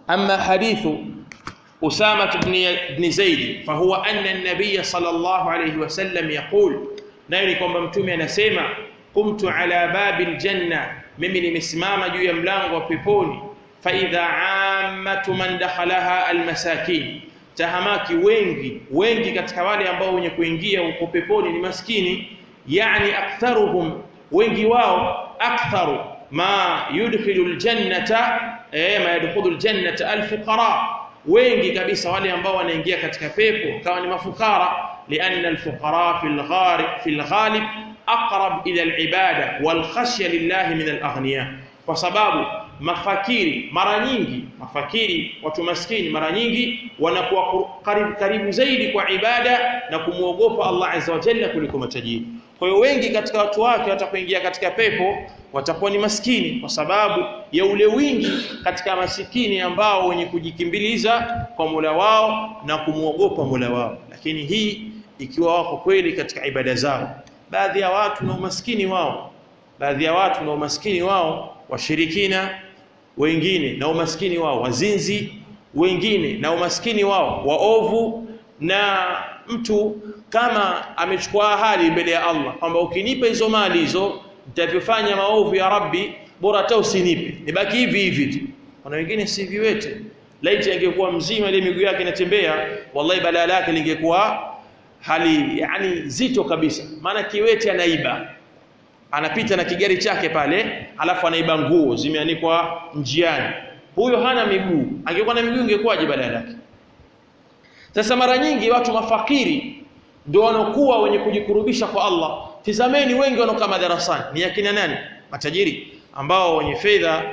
أما حديث أسامة بن بن زيد فهو أن النبي صلى الله عليه وسلم يقول نايني kwamba mtume anasema قمت على باب الجنة mimi nimesimama juu ya mlango wa peponi faidha ammatu man dakhalaha almasakin tahamaki wengi wengi katika wale ambao wenye kuingia huko peponi ni maskini yani aktharuhum wengi wao aktharu ma yudkhilu aljannata eh ma yadkhulu aljannata alfuqara wengi kabisa wale ambao wanaingia katika pepo kama ni mafukara lianna alfuqara fil gharib fil ghalib aqrab ila alibada wal khashya lillahi min alaghniya kwa sababu mafakiri mara nyingi mafakiri watu maskini mara nyingi wanakuwa karibu, karibu zaidi kwa ibada na kumwogopa Allah azza wa jalla kuliko matajiri kwa hiyo wengi katika watu wake watapoingia katika pepo watakuwa ni maskini kwa sababu ya ule wingi katika masikini ambao wenye kujikimbiliza kwa Mola wao na kumwogopa Mola wao lakini hii ikiwa wako kweli katika ibada zao baadhi ya watu na umaskini wao baadhi ya watu na umaskini wao washirikina wengine na umaskini wao wazinzi wengine na umaskini wao waovu na mtu kama amechukua ahadi mbele ya Allah kwamba ukinipa hizo mali hizo nitavyofanya maovu ya Rabbi bora hata usinipe nibaki hivi hivi tu kuna wengine si viwete laiti angekuwa mzima ile miguu yake inatembea wallahi balaa lake lingekuwa hali yani zito kabisa maana kiwete anaiba anapita na kigari chake pale alafu anaiba nguo zimeanikwa njiani huyo hana miguu angekuwa na miguu ingekuwaje badala yake sasa mara nyingi watu mafakiri ndio wanokuwa wenye kujikurubisha kwa Allah tizameni wengi wanokaa madarasani ni akina nani matajiri ambao wenye fedha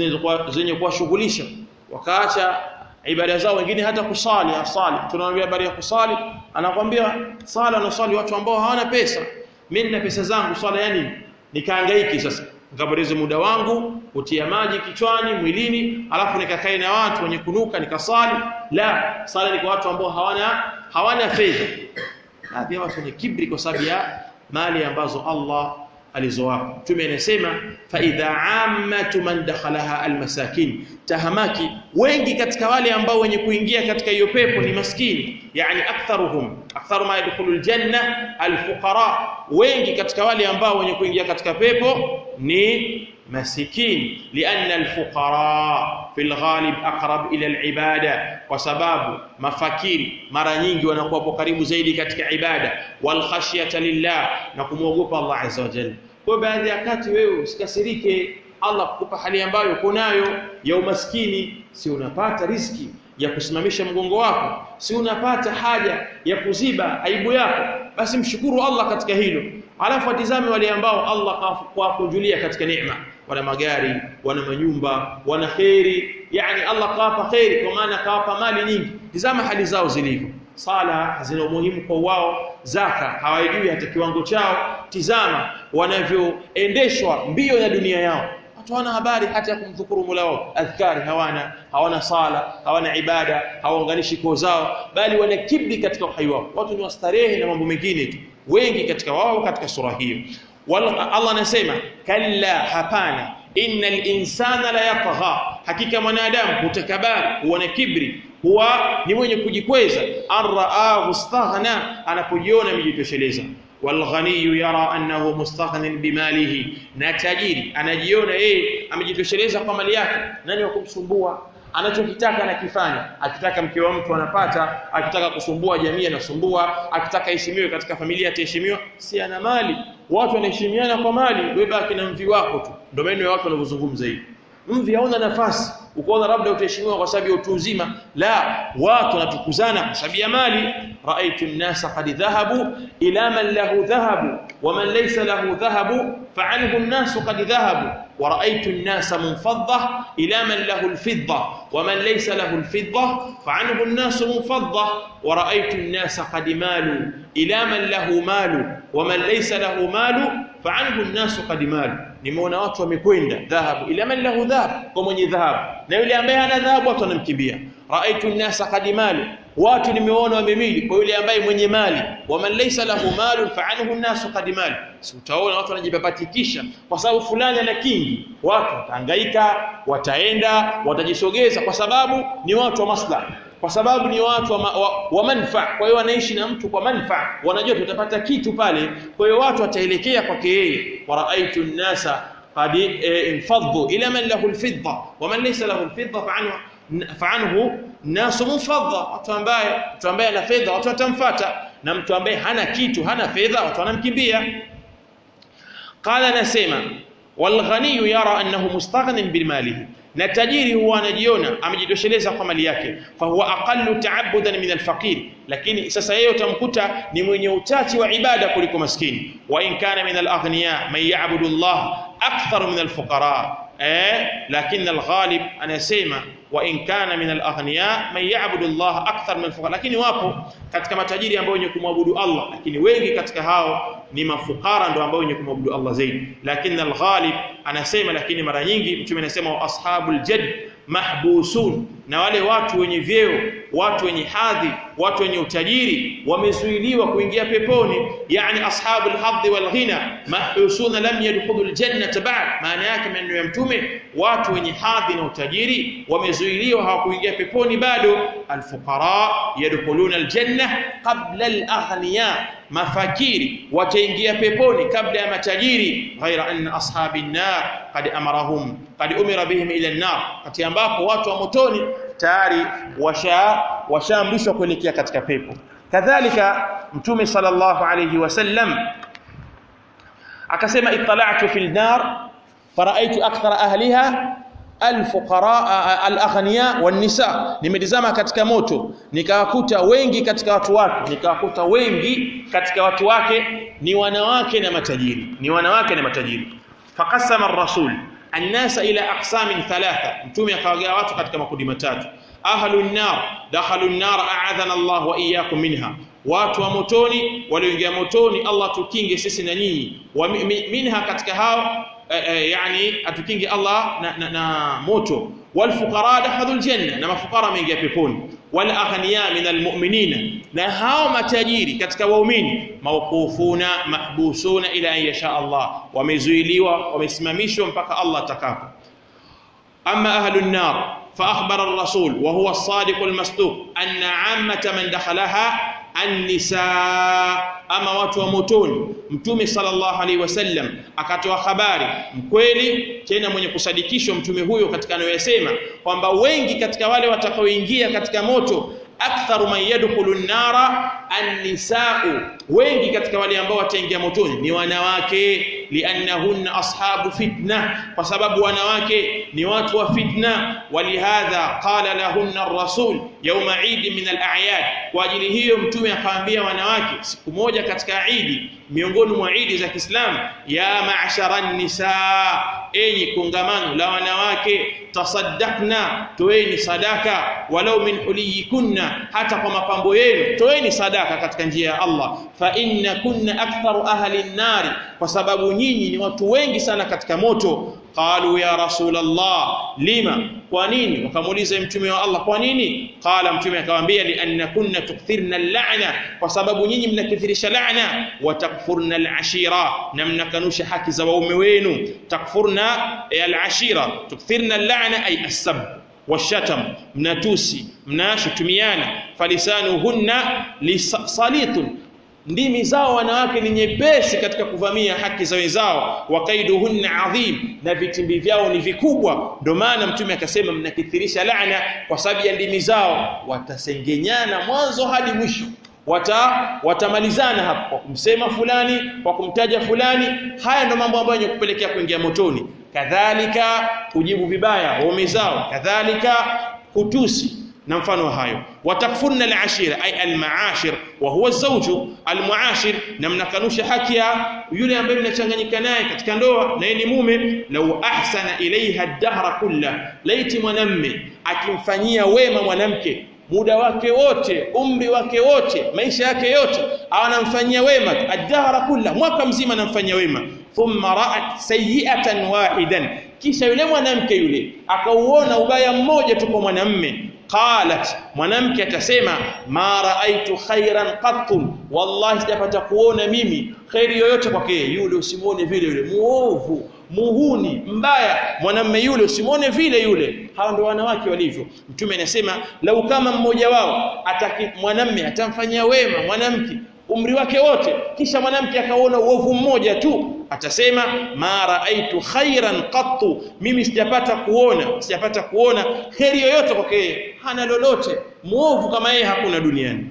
zenye kuwashughulisha wakaacha ibada zao wengine hata kusali asali tunamwambia habari ya kusali anakwambia sala na swali watu ambao hawana pesa mimi nina pesa zangu swala yani nikahangaiki sasa nikapoteza muda wangu kutia maji kichwani mwilini alafu nikakae na watu wenye kunuka nikasali la sala ni kwa watu ambao hawana hawana fedha baadhi ya watu ni kibri kwa sababu ya mali ambazo Allah alizowapa mtume anasema fa idha ammatu man dakhalaha almasakin tahamaki wengi katika wale ambao wenye kuingia katika hiyo pepo ni maskini yani aktharuhum aktharu ma yadkhulu aljanna alfuqara wengi katika wale ambao wenye kuingia katika pepo ni masikini lianna alfuqara fil ghalib aqrab ila alibada kwa sababu mafakiri mara nyingi wanakuwa karibu zaidi katika ibada wal khashyata lillah na kumwogopa Allah azza wa jalla kwa baadhi ya kati wewe usikasirike Allah kukupa hali ambayo uko nayo ya umaskini si unapata riski ya kusimamisha mgongo wako si unapata haja ya kuziba aibu yako basi mshukuru Allah katika hilo alafu atizame wale ambao Allah kawakunjulia katika neema wana magari wana manyumba wana kheri yani Allah kawapa kheri kwa maana kawapa mali nyingi tizama hali zao zilivyo sala zina umuhimu kwa wao zaka hawajui hata kiwango chao tizama wanavyoendeshwa mbio ya dunia yao watu hawana habari hata ya kumdhukuru Mola wao adhkari hawana hawana sala hawana ibada hawaunganishi koo zao bali wana kibri katika uhai wao watu ni wastarehe na mambo mengine tu wengi katika wao katika sura hiyo Allah anasema kalla hapana innal insana la yatgha hakika mwanadamu hutakabari huwa na kibri huwa ni mwenye kujikweza arraahu istaghna anapojiona amejitosheleza walghaniyu yara annahu mustaghnin bimalihi na tajiri anajiona yeye amejitosheleza kwa mali yake nani wa kumsumbua anachokitaka anakifanya akitaka mke wa mtu anapata akitaka kusumbua jamii anasumbua akitaka heshimiwe katika familia ataheshimiwa si ana mali watu wanaheshimiana kwa mali wewe baki na mvi wako tu ndio maana watu wanavyozungumza hivi mvi hauna nafasi ukaona labda utaheshimiwa kwa sababu ya utu uzima la watu wanatukuzana kwa sababu ya mali raaitu an-nasa qad dhahabu ila man lahu dhahabu wa man laysa lahu dhahabu fa'anhu an-nasu qad dhahabu wa raaitu an-nasa munfadda ila man lahu al-fidda wa man laysa lahu al-fidda fa'anhu an-nasu munfadda wa raaitu an-nasa qad malu ila man lahu malu wa man laysa lahu malu fa'anhu an-nasu qad malu nimeona watu wamekwenda dhahabu ila man lahu dhahab kwa mwenye dhahabu na yule ambaye hana dhahabu watu wanamkimbia raaitu an-nasa qad malu watu nimeona wamemili kwa yule ambaye mwenye mali wa man laysa lahu malun fa'anhu an-nasu qad malu si utaona watu wanajipapatikisha kwa sababu fulani ana kingi watu watahangaika wataenda watajisogeza kwa sababu ni watu wa maslahi kwa sababu ni watu wa, ma, wa, wa manfaa kwa hiyo wanaishi na mtu kwa manfaa wanajua tutapata kitu pale kwa hiyo watu wataelekea kwake yeye waraaitu nnasa qad infaddu ila man lahu alfidda wa man laysa lahu alfidda fa'anhu fa'anhu nasu munfadda watu ambaye mtu ambaye ana fedha watu watamfuata na mtu ambaye hana kitu hana fedha watu wanamkimbia qala nasema walghani yara annahu mustaghnin bilmalihi na tajiri huwa anajiona amejitosheleza kwa mali yake fa huwa aqallu ta'abbudan min alfaqir lakini sasa yeye utamkuta ni mwenye uchache wa ibada kuliko maskini wa in kana min alaghniya man ya'budu Allah akthar min alfuqara eh lakini alghalib anasema wa in kana min alaghniya man ya'budu Allah akthar min alfuqara lakini wapo katika matajiri ambao wenye kumwabudu Allah lakini wengi katika hao ni mafukara ndio ambao wenye kumwabudu Allah zaidi lakini alghalib anasema lakini mara nyingi mtume anasema wa ashabul jadd mahbusun na wale watu wenye vyeo watu wenye hadhi watu wenye utajiri wamezuiliwa kuingia peponi yani ashabul hadhi wal ghina mahbusuna lam yadkhulul jannata ba'd maana yake maneno ya mtume watu wenye hadhi na utajiri wamezuiliwa hawakuingia peponi bado alfuqara yadkhuluna aljanna qabla alaghniya mafakiri wataingia peponi kabla ya matajiri ghaira anna ashabin nar qad amarahum qad umira bihim ila an-nar kati ambapo watu wa motoni tayari washa washaamrishwa kuelekea katika pepo kadhalika mtume sallallahu alayhi wasallam akasema ittala'tu fil nar fara'aytu akthara ahliha alfuqara alaghniya wan-nisa nimetizama katika moto nikawakuta wengi katika watu wake nikawakuta wengi katika watu wake ni wanawake na matajiri ni wanawake na matajiri faqassama ar-rasul an-nasa ila aqsamin thalatha mtume akawagawa watu katika makundi matatu ahlun nar dakhalun nar a'adhana Allah wa iyyakum minha watu wa motoni walioingia motoni Allah tukinge sisi na nyinyi wa minha katika hao yani atukinge Allah na, na, na moto walfuqara dakhadul janna na mafukara wameingia peponi wal aghniya min almu'minina na hao matajiri katika waumini mawqufuna mahbusuna ila an yasha Allah wamezuiliwa wamesimamishwa mpaka Allah atakapo amma ahlun nar فأخبر الرسول وهو الصادق المصدوق أن عامة من دخلها النساء ama watu wa motoni mtume sallallahu alaihi wasallam akatoa habari mkweli tena mwenye kusadikishwa mtume huyo katika anayosema kwamba wengi katika wale watakaoingia katika moto aktharu man yadkhulu an-nara an-nisa'u wengi katika wale ambao wataingia motoni ni wanawake liannahunna ashabu fitna kwa sababu wanawake ni watu wa fitna walihadha qala lahunna ar-rasul yawma eid min al-a'yad kwa ajili hiyo mtume akawaambia wanawake siku moja katika idi miongoni mwa idi za Kiislamu ya ma'shara an-nisaa enyi kongamano la wanawake tasaddaqna toeni sadaka walau min huliyikunna hata kwa mapambo yenu toeni sadaka katika njia ya Allah fa inna kunna aktharu ahli an-nari kwa sababu nyinyi ni watu wengi sana katika moto qalu ya rasul Allah lima kwa nini wakamuuliza mtume wa Allah kwa nini qala mtume akamwambia li anna kunna tukthirna al-la'na kwa sababu nyinyi mnakithirisha la'na wa takfurna al-ashira na mnakanusha haki za waume wenu takfurna al-ashira tukthirna al-la'na ay as-sab washatam mnatusi mnashutumiana falisanuhunna lisalitun ndimi zao wanawake ni nyepesi katika kuvamia haki za wenzao wakaiduhunna adhim na vitimbi vyao ni vikubwa ndio maana mtume akasema mnakithirisha laana kwa sababu ya ndimi zao watasengenyana mwanzo hadi mwisho wata watamalizana hapo kwa kumsema fulani kwa kumtaja fulani haya ndio mambo ambayo yenye kupelekea kuingia motoni kadhalika kujibu vibaya waume zao kadhalika kutusi na mfano hayo watakfurna alashira ay almaashir wa huwa zawju almuashir na mnakanusha haki ya yule ambaye mnachanganyika naye katika ndoa na yeye ni mume law ahsana ilaiha ad-dahra kulla laiti mwanamme akimfanyia wema mwanamke muda wake wote umri wake wote maisha yake yote anamfanyia wema ad-dahra kulla mwaka mzima anamfanyia wema thumma ra'at sayyi'atan wahidan kisha yule mwanamke yule akauona ubaya mmoja tu kwa mwanamme qalat mwanamke atasema ma raaitu khairan qattun wallahi sijapata kuona mimi khairi yoyote kwake yule usimuone vile yule muovu muhuni mbaya mwanamme yule usimuone vile yule hawa ndio wanawake walivyo mtume anasema lau kama mmoja wao ataki mwanamme atamfanyia wema mwanamke umri wake wote kisha mwanamke akaona uovu mmoja tu atasema ma raaitu khairan qattu mimi sijapata kuona sijapata kuona kheri yoyote kwake hana lolote muovu kama yeye hakuna duniani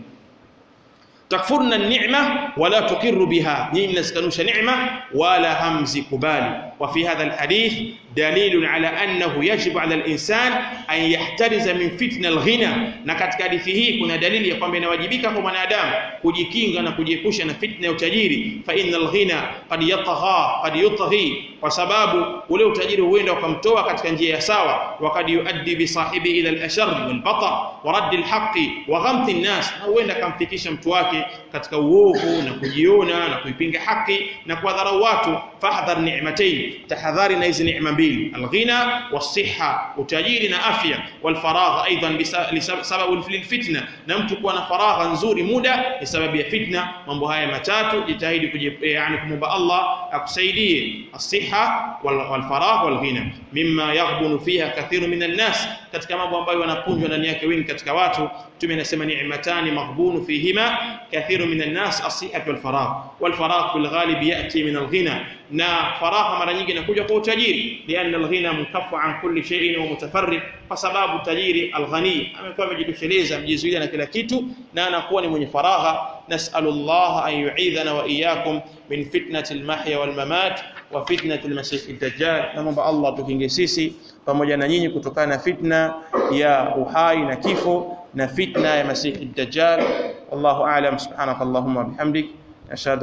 takfurna ni'ma wala tuqirru biha nyinyi mnazikanusha neema wala hamzikubali وفي هذا الحديث دليل على أنه يجب على الإنسان أن يحترز من فتنة الغنى na katika hadithi hii kuna dalili ya kwamba inawajibika kwa mwanadamu kujikinga na kujiepusha na fitna ya utajiri fa innal ghina qad yatagha qad yutghi kwa sababu ule utajiri huenda ukamtoa katika njia ya sawa wa qad yuaddi bi sahibi ila al-ashar wal batar wa radd al-haqqi wa ghamt an-nas na huenda kamfikisha mtu wake katika uovu na kujiona na kuipinga haki na kuwadharau watu fahdhar ni'matayn tahadhari na hizi neema mbili alghina wasiha utajiri na afya walfaragha aidan sababu lilfitna na mtu kuwa na faragha nzuri muda ni sababu ya fitna mambo haya matatu jitahidi yani kumwomba Allah akusaidie asiha walfaragha walghina mimma yaghbunu fiha kathiru minan nas katika mambo ambayo wanapunjwa ndani yake wengi katika watu mtume anasema ni'matani maghbunu fihima kathiru minan nas as-sihhatu wal faragh wal faragh fil ghalib yati min al-ghina na faragha mara nyingi inakuja kwa utajiri lianna al-ghina mukaffa an kulli shay'in wa mutafarrid kwa sababu tajiri al-ghani amekuwa amejitosheleza mjizuia na kila kitu na anakuwa ni mwenye faragha nas'alullah an yu'idhana wa iyyakum min fitnati al-mahya wal mamat wa fitnati al-masih ad-dajjal naomba Allah tukinge sisi pamoja na nyinyi kutokana na fitna ya uhai na kifo na fitna ya masihi ad-dajjal wallahu a'lam subhanakallahumma bihamdik ashhadu